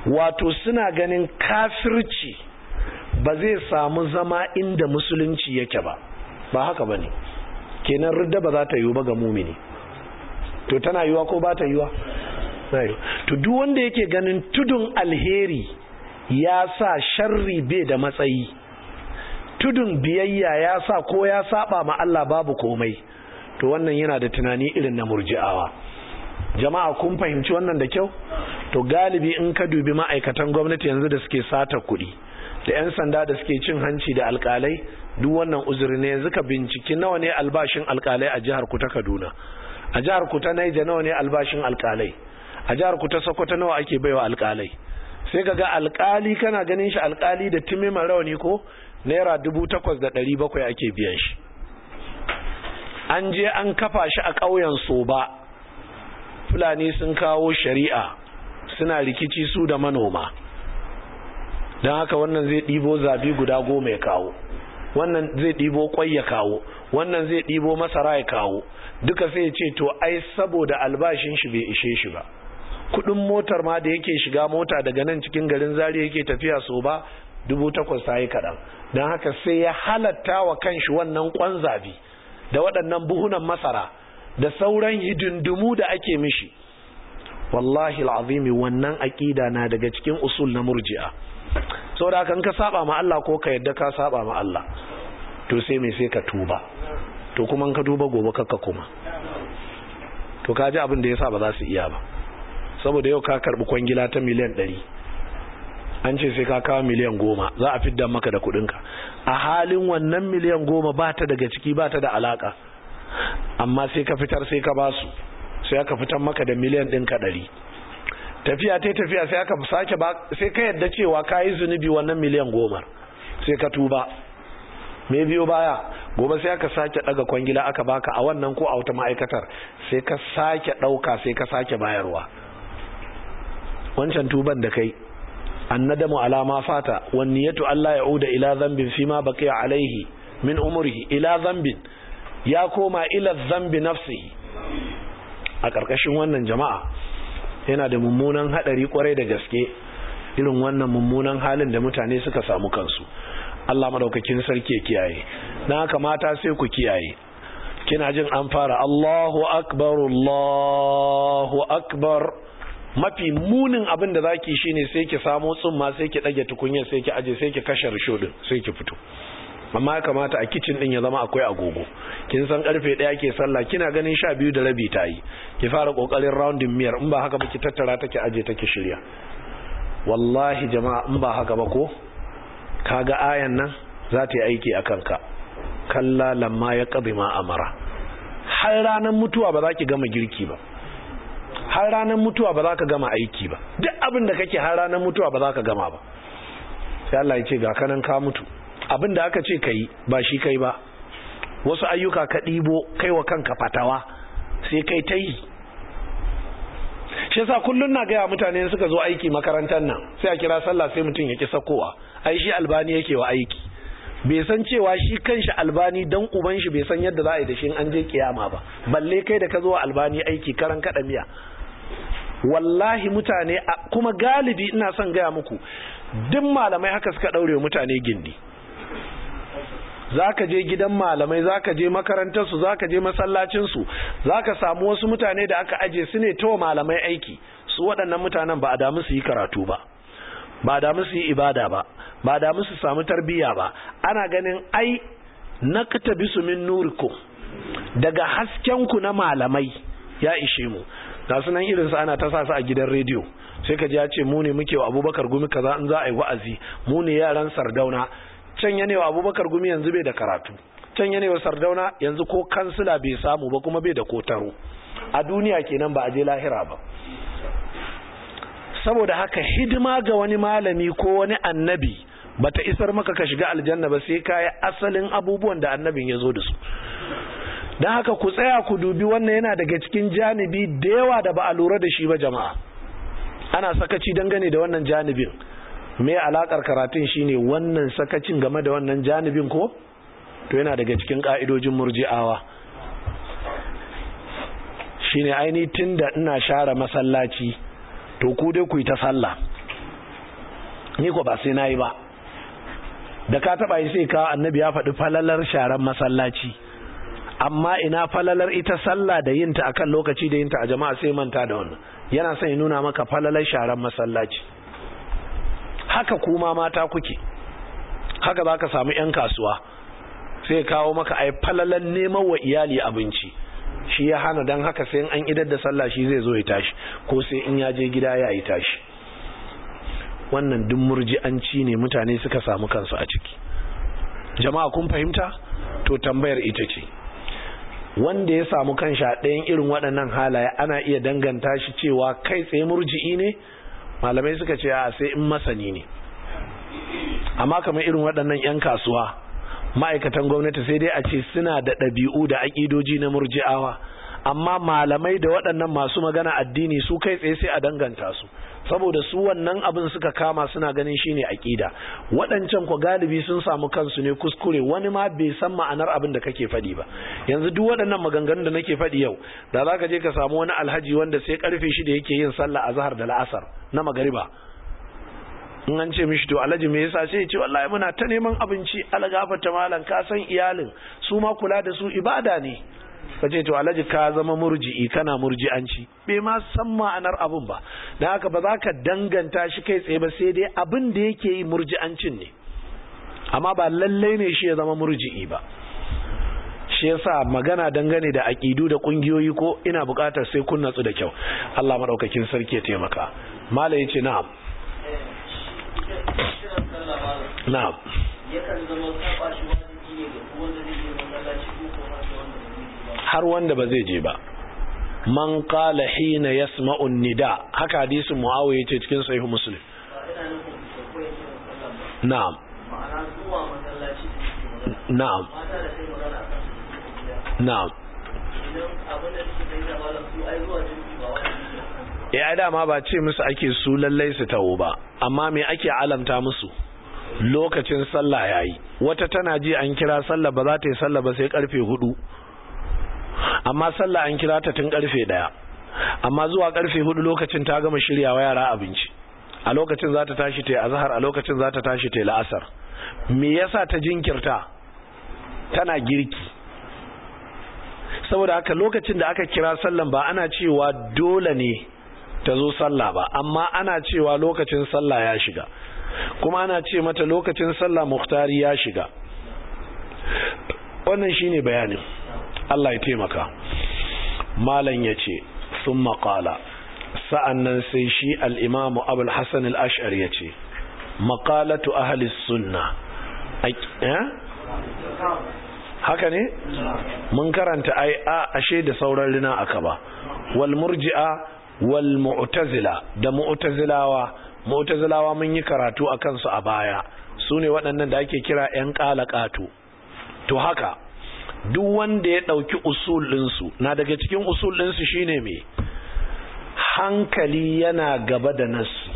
wato suna ganin kafirci ba zai samu zama inda musulunci yake ba ba haka ba ne kenan ridda ba za ta yiwu ba ga mumini to tana yiwa ko ba ta yiwa to duk wanda yake ganin tudun alheri ya sa sharri bai da matsayi tudun biyayya ya sa ko ya saba ma Allah babu komai to wannan yana da tunani irin na murji'awa jama'a kun fahimci wannan da kyau to galibi in ka dubi ma'aikatan gwamnati yanzu da suke sata kuɗi da 'yan sanda da suke cin hanci da alkalai duk wannan uzuri ne yanzu ka binciki nawa ne albashin alkalai a jihar ku ta Kaduna a jihar ku ta Niger nawa ne albashin alkalai a jihar ku ta Sokoto nawa ake baiwa alkalai sai ka ga alkali kana ganin shi alkali da timima rauni ko naira dubu takwas da ɗari bakwai ake biyan shi an je an kafa shi a ƙauyen soba fulani sun kawo shari'a suna rikici su da manoma don haka wannan zai ɗibo zabi guda goma ya kawo wannan zai ɗibo kwai ya kawo wannan zai ɗibo masara ya kawo duka sai ya ce to ai saboda albashin shi bai ishe shi ba kudin motar ma da yake shiga mota daga nan cikin garin zari yake tafiya so ba dubu takwas ta yi kaɗan don haka sai ya halatta wa kanshi wannan kwan zabi da waɗannan buhunan masara da sauran hidindimu da ake mishi wallahi al'azimi wannan aƙida na daga cikin usul na murji'a saboda kan ka saba ma Allah ko ka yadda ka saba ma Allah to sai mai sai ka tuba to kuma ka tuba gobe kakka kuma to ka ji abin da yasa ba za su iya ba saboda yau ka karbi kwangila ta miliyan ɗari an ce sai ka kawo miliyan goma za a fidda maka da kuɗinka a halin wannan miliyan goma ba ta daga ciki ba ta da alaka amma sai ka fitar sai ka basu sai aka fitar maka da miliyan ɗinka ɗari tafiya ta tafiya sai aka sake ba sai ka yadda cewa ka yi zunubi wannan miliyan goma sai ka tuba me biyo baya gobe sai aka sake daga kwangila aka baka a wannan ko a wata ma'aikatar sai ka sake dauka sai ka sake bayarwa wancan tuban da kai annadamu alama fata wan niyatu Allah ya'uda ila dhanbin fima baqiya alaihi min umrihi ila dhanbin ya koma ila dhanbi nafsihi a karkashin wannan jama'a yana da mummunan hadari kwarai da gaske irin wannan mummunan halin da mutane suka samu kansu Allah madaukakin sarki ya kiyaye dan haka mata sai ku kiyaye kina jin an fara Allahu akbar Allahu akbar mafi munin abin da zaki shine sai ki samo tsumma sai ki dage tukunya sai ki aje sai ki kashe risho din sai ki fito amma ya kamata a kitchen din ya zama akwai agogo kin san karfe daya ke sallah kina ganin sha biyu da rabi tayi ki fara kokarin rounding miyar in ba haka ba ki tattara ta ki aje ta ki shirya wallahi jama'a in ba haka ba ko kaga ayan nan za ta yi aiki a kanka kalla lamma ya ƙabi ma amara har ranar mutuwa ba za ki gama girki ba har ranar mutuwa ba za ka gama aiki ba duk abin da kake har ranar mutuwa ba za ka gama ba sai Allah ya ce ga kanan ka mutu abin da aka ce ka yi ba shi kai ba wasu ayyuka ka ɗibo kai wa kanka fatawa sai kai ta yi shi yasa kullun na gaya mutane suka zo aiki makarantar nan sai a kira sallah sai mutum ya ki sakowa ai shi albani yake wa aiki bai san cewa shi kanshi albani dan uban shi bai san yadda za a yi da shi an je kiyama ba balle kai da ka zo albani aiki karan kada miya wallahi mutane kuma galibi ina son gaya muku duk malamai haka suka daure mutane gindi zaka je gidan malamai zaka je makarantarsu zaka je masallacinsu zaka samu wasu mutane da aka aje su ne to malamai aiki su waɗannan mutanen ba a damu su yi karatu ba ba a damu su yi ibada ba ba a damu su samu tarbiyya ba ana ganin ai na katabisu min nurikum daga haskenku na malamai ya ishe mu ga sunan irinsu ana ta sa su a gidan rediyo sai ka ji ya ce mu ne muke wa abubakar gumi kaza in za a yi wa'azi mu ne yaran sardauna can yanewa abubakar gumi yanzu bai da karatu can yanewa sardauna yanzu ko kansila bai samu ba kuma bai da kotaro a duniya kenan ba a je lahira ba saboda haka hidima ga wani malami ko wani annabi bata isar maka ka shiga aljanna ba sai ka yi asalin abubuwan da annabin ya zo da su don haka ku tsaya ku dubi wannan yana daga cikin janibi da yawa da ba a lura da shi ba jama'a ana sakaci dangane da wannan janibin me alakar karatun shine wannan sakacin game da wannan janibin ko to yana daga cikin ka'idojin murji'awa shine aini tunda ina share masallaci to ku dai ku yi ta sallah ni ko ba sai nayi ba da ka taba yi sai ka annabi ya faɗi falalar sharan masallaci amma ina falalar ita sallah da yinta akan lokaci da yinta a jama'a sai manta da wannan yana son ya nuna maka falalar sharan masallaci haka kuma mata kuke haka za ka samu 'yan kasuwa sai kawo maka ai falalar neman wa iyali abinci shi ya hana don haka sai an idar da sallah shi zai zo ya tashi ko sai in ya je gida ya yi tashi wannan duk murji'anci ne mutane suka samu kansu a ciki jama'a kun fahimta to tambayar ita ce wanda ya samu kanshi a ɗayan irin waɗannan halaye ana iya danganta shi cewa kai tsaye murji'i ne malamai suka ce a sai in masani ne amma kamar irin waɗannan 'yan kasuwa ma'aikatan gwamnati sai dai a ce suna da ɗabi'u da aƙidoji na murji'awa amma malamai da waɗannan masu magana addini su kai tsaye sai a danganta su saboda su wannan abin suka kama suna ganin shine aƙida waɗancan ku galibi sun samu kansu ne kuskure wani ma bai san ma'anar abin da kake faɗi ba yanzu duk waɗannan maganganun da nake faɗi yau da za ka je ka samu wani alhaji wanda sai karfe shi da yake yin sallah a zahar da la'asar na magariba in an ce mishi to alhaji me yasa sai ya ce wallahi muna ta neman abinci algafata malam ka san iyalin su ma kula da su ibada ne ka ce to alhaji ka zama murji'i kana murji'anci bai ma san ma'anar abun ba dan haka ba za ka danganta shi kai tsaye ba sai dai abin da yake yi murji'ancin ne amma ba lallai ne shi ya zama murji'i ba shi yasa magana dangane da aƙidu da ƙungiyoyi ko ina buƙatar sai kun natsu da kyau Allah madaukakin sarki ya taimaka malai yace na'am na'am yakan zama saba shi wajibi ne ga wanda zai je masallaci ko kuma wanda ba zai je ba har wanda ba zai je ba man qala hina yasma'u nida haka hadisin muawiya yace cikin sahih muslim ba ina nufin da koyi kiran sallah ba na'am ma'ana zuwa masallaci da suke magana na'am mata da kai magana akan su suke gida na'am idan abin da suke kai da malam su ai zuwa jinki ba wajibi ne akan su ya dama ba ce musu ake su lallai su tawo ba amma me ake alamta musu lokacin sallah yayi wata tana ji an kira sallah ba za ta yi sallah ba sai karfe hudu amma sallah an kira ta tun karfe daya amma zuwa karfe hudu lokacin ta gama shiryawa yara abinci a lokacin za ta tashi ta yi azhar a lokacin za ta tashi ta yi la'asar me yasa ta jinkirta tana girki saboda haka lokacin da aka kira sallan ba ana cewa dole ne ta zo sallah ba amma ana cewa lokacin sallah ya shiga kuma ana ce mata lokacin sallah muhtari ya shiga wannan shine bayanin Allah ya taimaka malam yace sun maƙala sa'annan sai shi al'imamu abul hassan al'ashar ya ce maƙalatu ahalis sunna haka ne mun karanta ai a ashe da sauran rina aka ba wal murji'a wal mu'tazila da mu'tazilawa mu'tazilawa mun yi karatu a kansu a baya su ne waɗannan da ake kira 'yan ƙalaƙato to haka duk wanda ya ɗauki usul ɗinsu na daga cikin usul ɗinsu shine me hankali yana gaba da nassi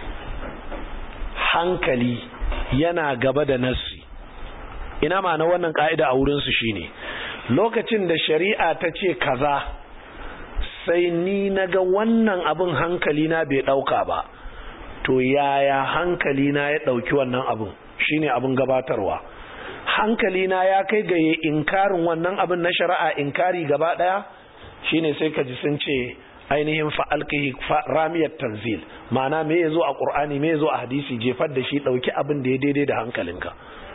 hankali yana gaba da nassi ina ma'ana wannan ka'ida a wurinsu shine lokacin da shari'a ta ce kaza sai ni naga wannan abin hankali na bai dauka ba to yaya hankali na ya dauki wannan abin shine abin gabatarwa hankali na ya kai ga inkarin wannan abin na shari'a inkari gaba daya shine sai ka ji sun ce ainihin fa'alkihi ramiyar tanzil ma'ana me yazo a qur'ani me yazo a hadisi jefar da shi dauki abin da ya daidai da hankalinka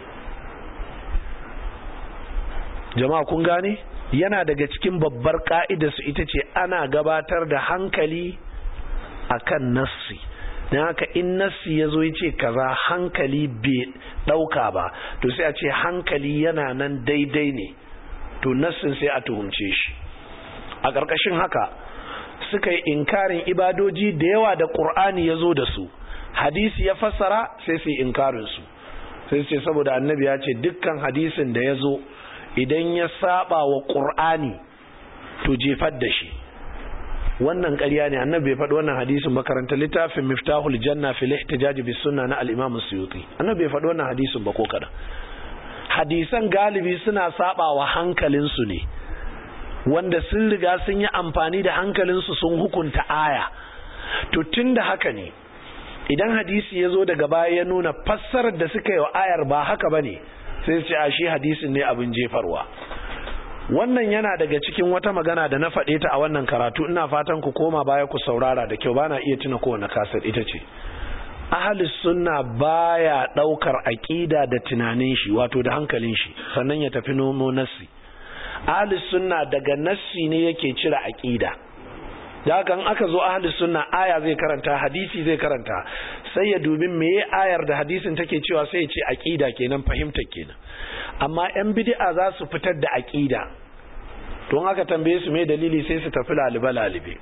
jama'a kun gane yana daga cikin babbar ka'idar su ita ce ana gabatar da hankali akan nassi dan haka in nassi yazo yace kaza hankali bai dauka ba to sai a ce hankali yana nan daidai ne to nassin sai a tuhumce shi a ƙarƙashin haka suka yi inkarin ibadoji da yawa da ƙur'ani ya zo da su hadisi ya fassara sai su yi inkarinsu sai su ce saboda annabi ya ce dukkan hadisin da ya zo idan ya saba wa ƙur'ani to jefar da shi wannan ƙarya ne annabi bai faɗi wannan hadisin makaranta littafin miftahul janna fil ihtijaj bis sunna na al-imam suyuti annabi bai faɗi wannan hadisin ba ko kada hadisan galibi suna saba wa hankalinsu ne wanda sun riga sun yi amfani da hankalinsu sun hukunta aya to tun da haka ne idan hadisi ya zo daga baya ya nuna fassarar da suka yi wa ayar ba haka ba ne sai su ce a shi hadisin ne abin jefarwa wannan yana daga cikin wata magana da na faɗe ta a wannan karatu ina fatan ku koma baya ku saurara da kyau bana iya tuna kowane kasar ita ce ahalis sunna baya ɗaukar aƙida da tunanin shi wato da hankalin shi sannan ya tafi nomo nassi ahalis sunna daga nassi ne yake cire aƙida da haka aka zo ahalis sunna aya zai karanta hadisi zai karanta sai ya dubi meye ayar da hadisin take cewa sai ya ce aƙida kenan fahimtar kenan amma yan bid'a za su fitar da aƙida don aka tambaye su me dalili sai su tafi lalibe lalibe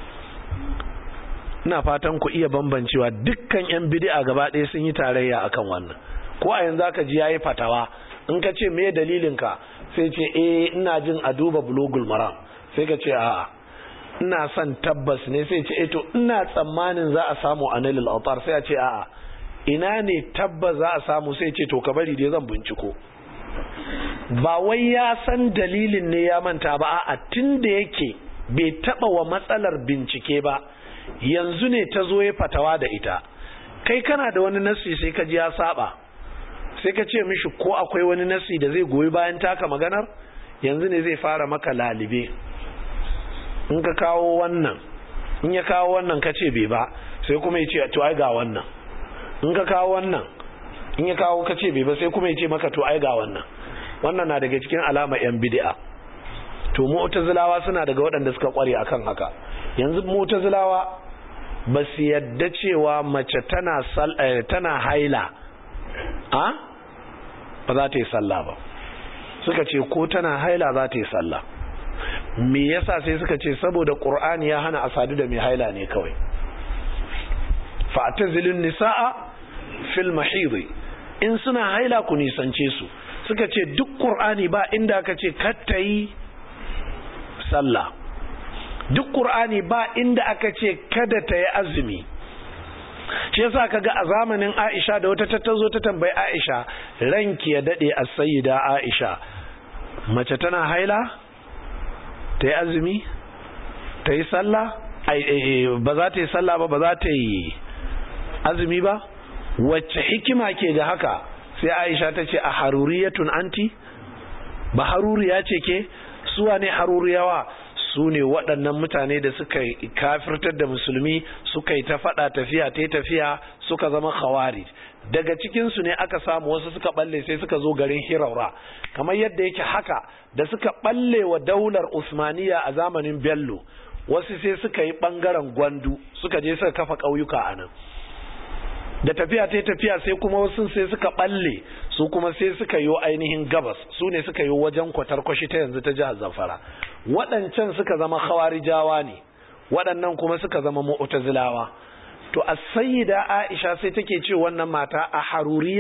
ina fatan ku iya bambancewa dukkan yan bid'a gaba ɗaya sun yi tarayya akan wannan ko a yanzu aka ji yayi fatawa in ka ce me dalilin ka sai ce eh ina jin a duba bulugul maram sai ka ce a'a ina son tabbas ne sai ce eh to ina tsammanin za a samu anilul autar sai a ce a'a ina ne tabbas za a samu sai ce to ka bari dai zan binciko ba wai ya san dalilin ne ya manta ba a tun da yake bai taba wa matsalar bincike ba yanzu ne ta zo ya fatawa da ita kai kana da wani nasi sai ka ji ya saba sai ka ce mishi ko akwai wani nasi da zai goyi bayan taka maganar yanzu ne zai fara maka lalibe in ka kawo wannan in ya kawo wannan ka ce bai ba sai kuma ya ce to ai ga wannan in ka kawo wannan in ya kawo ka ce bai ba sai kuma ya ce maka to ai ga wannan wannan na daga cikin alama yan bid'a to mu'tazilawa suna daga waɗanda suka kware akan haka yanzu mu'tazilawa ba su yadda cewa mace tana tana haila a ba za ta yi sallah ba suka ce ko tana haila za ta yi sallah me yasa sai suka ce saboda qur'ani ya hana asadu da mai haila ne kawai fa'tazilun nisaa fil mahidi in suna haila ku nisance su suka ce duk ƙur'ani ba inda aka ce katta yi sallah duk ƙur'ani ba inda aka ce kada ta yi azumi shi yasa kaga a zamanin Aisha da wata tattazo ta tambayi Aisha ranki ya dade a sayyida Aisha mace tana haila ta yi azumi ta yi sallah ba za ta yi sallah ba ba za ta yi azumi ba wacce hikima ke ga haka sai aisha ta ce a haruriyatun anti ba haruriya ce ke suwa ne haruriyawa su ne waɗannan mutane da suka kafirtar da musulmi suka yi ta faɗa tafiya ta tafiya suka zama khawari daga cikinsu ne aka samu wasu suka balle sai suka zo garin hiraura kamar yadda yake haka da suka balle wa daular usmaniya a zamanin bello wasu sai suka yi ɓangaren gwandu suka je suka kafa ƙauyuka a nan da tafiya ta tafiya sai kuma wasu sai suka balle su kuma sai suka yi ainihin gabas su ne suka yi wajen kwatarkwashi ta yanzu ta jihar zamfara waɗancan suka zama khawarijawa ne waɗannan kuma suka zama mu'tazilawa to as-sayyida Aisha sai take ce wannan mata a haruriya